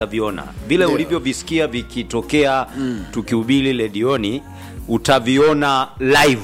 utaviona vile ulivyovisikia vikitokea tukihubiri redioni utaviona live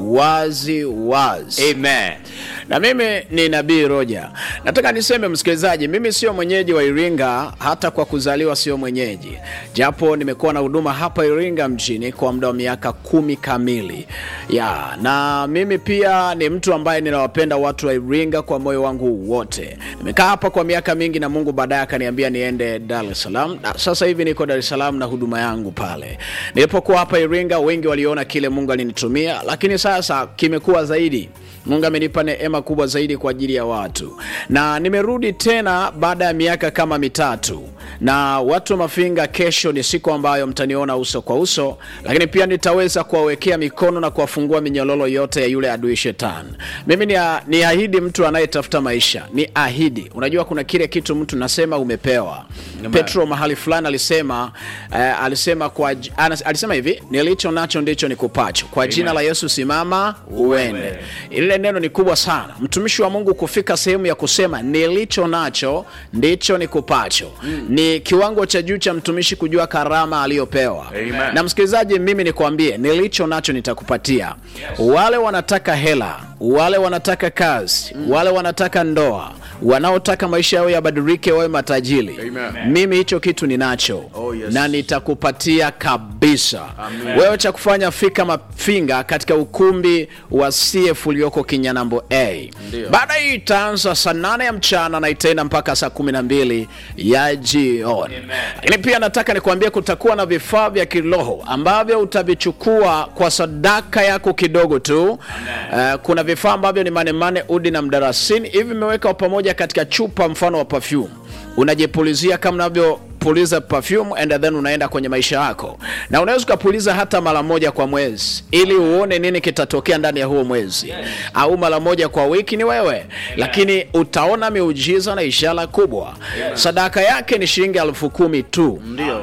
wazi wazi amen na mimi ni nabii roja nataka niseme msikilizaji mimi sio mwenyeji wa iringa hata kwa kuzaliwa sio mwenyeji japo nimekuwa na huduma hapa iringa mjini kwa muda wa miaka kumi kamili ya na mimi pia ni mtu ambaye ninawapenda watu wa iringa kwa moyo wangu wote nimekaa hapa kwa miaka mingi na mungu baadaye akaniambia niende dar es salaam na sasa hivi niko dar es salaam na huduma yangu pale nilipokuwa hapa iringa wengi waliona kile mungu alinitumia lakini sasa kimekuwa zaidi mungu amenipa neema kubwa zaidi kwa ajili ya watu na nimerudi tena baada ya miaka kama mitatu na watu wa mafinga kesho ni siku ambayo mtaniona uso kwa uso lakini pia nitaweza kuwawekea mikono na kuwafungua minyololo yote ya yule adui shetani mimi ni, ni ahidi mtu anayetafuta maisha ni ahidi unajua kuna kile kitu mtu nasema umepewa petro mahali fulani alisema eh, alisema kwa j- anas- alisema hivi nilicho nacho ndicho nikupacho kwa jina la yesu simama uende ile neno ni kubwa sana mtumishi wa mungu kufika sehemu ya kusema nilicho nacho ndicho nikupacho mm. ni kiwango cha juu cha mtumishi kujua karama aliyopewa Amen. na msikilizaji mimi nikwambie nilicho nacho nitakupatia wale wanataka hela wale wanataka kazi mm. wale wanataka ndoa wanaotaka maisha yao yabadilike wawe matajiri Amen. mimi hicho kitu ninacho Oh, yes. na nitakupatia kabisa wewe cha kufanya fika mafinga katika ukumbi wa cf ulioko kinyanambo a baada hii itaanza saa nane ya mchana na itaenda mpaka saa kumi na mbili ya jioni lakini pia nataka nikuambia kutakuwa na vifaa vya kiroho ambavyo utavichukua kwa sadaka yako kidogo tu uh, kuna vifaa ambavyo ni manemane udi na mdarasini hivi vimeweka pamoja katika chupa mfano wa perfume unajipulizia kama unavyopuliza perfume and then unaenda kwenye maisha yako na unaweza ukapuliza hata mara moja kwa mwezi ili uone nini kitatokea ndani ya huo mwezi au mara moja kwa wiki ni wewe lakini utaona miujiza na ishara kubwa sadaka yake ni shilingi elfu kumi tu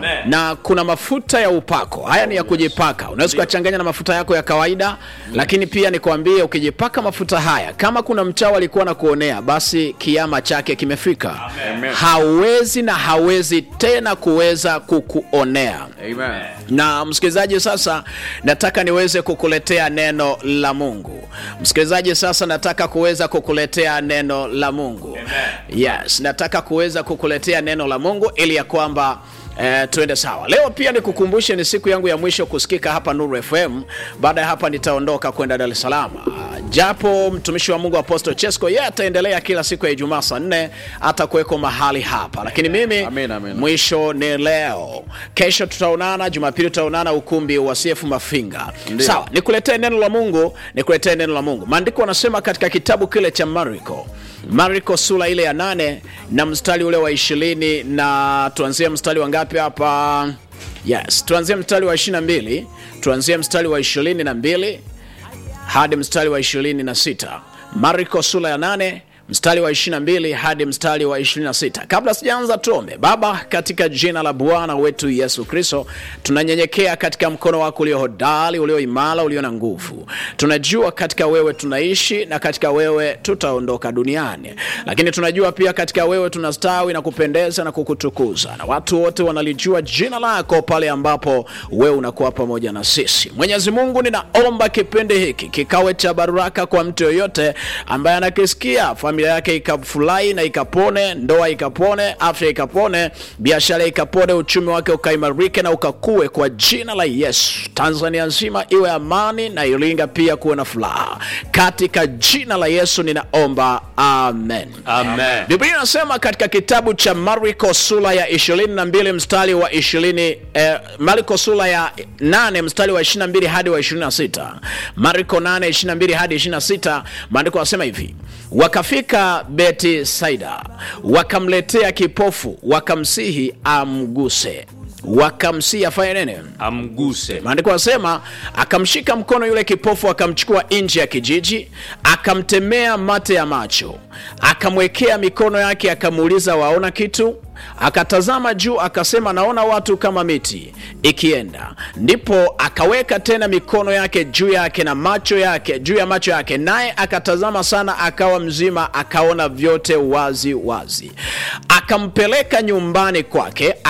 na kuna mafuta ya upako haya ni ya kujipaka unaweza ukachanganya na mafuta yako ya kawaida lakini pia nikwambie ukijipaka mafuta haya kama kuna mchawi alikuwa na kuonea basi kiama chake kimefika hawezi na hawezi tena kuweza kukuonea amen na msikilizaji sasa nataka niweze kukuletea neno la mungu msikilizaji sasa nataka kuweza kukuletea neno la mungu yes nataka kuweza kukuletea neno la mungu ili ya kwamba Eh, tuende sawa leo pia nikukumbushe ni siku yangu ya mwisho kusikika hapa nuru fm baada ya hapa nitaondoka kwenda dar es salaam Ah, japo mtumishi wa mungu apostle chesco yeye ataendelea kila siku ya ijumaa saa nne atakuweko mahali hapa lakini mimi Amen, amen. mwisho ni leo kesho tutaonana jumapili tutaonana ukumbi wa cf mafinga sawa nikuletee neno la mungu nikuletee neno la mungu maandiko anasema katika kitabu kile cha mariko mariko sura ile ya nane na mstari ule wa ishirini na tuanzie mstari wa ngapi hapa yes tuanzie mstari wa ishiri na mbili tuanzie mstari wa ishirini na mbili hadi mstari wa 26 mariko sura ya 8 mstari wa 22 hadi mstari wa 26 kabla sijaanza tuombe baba katika jina la bwana wetu yesu kristo tunanyenyekea katika mkono wako ulio hodari ulio imara ulio na nguvu tunajua katika wewe tunaishi na katika wewe tutaondoka duniani lakini tunajua pia katika wewe tunastawi na kupendeza na kukutukuza na watu wote wanalijua jina lako pale ambapo wewe unakuwa pamoja na sisi mwenyezi mungu ninaomba kipindi hiki kikawe cha baraka kwa mtu yoyote ambaye anakisikia familia yake ikafurahi na ikapone ndoa ikapone afya ikapone biashara ikapone uchumi wake ukaimarike na ukakue kwa jina la yesu tanzania nzima iwe amani na iringa pia kuwe na furaha katika jina la yesu ninaomba amen amen biblia inasema katika kitabu cha mariko sura ya 22 mstari wa 20 eh, mariko sura ya 8 mstari wa 22 hadi wa 26 mariko 8 22 hadi 26 maandiko yanasema hivi wakafika beti saida wakamletea kipofu wakamsihi amguse wakamsia afanye nini amguse maandiko anasema akamshika mkono yule kipofu akamchukua nje ya kijiji akamtemea mate ya macho akamwekea mikono yake akamuuliza waona kitu akatazama juu akasema naona watu kama miti ikienda ndipo akaweka tena mikono yake juu yake na macho yake juu ya macho yake naye akatazama sana akawa mzima akaona vyote wazi wazi akampeleka nyumbani kwake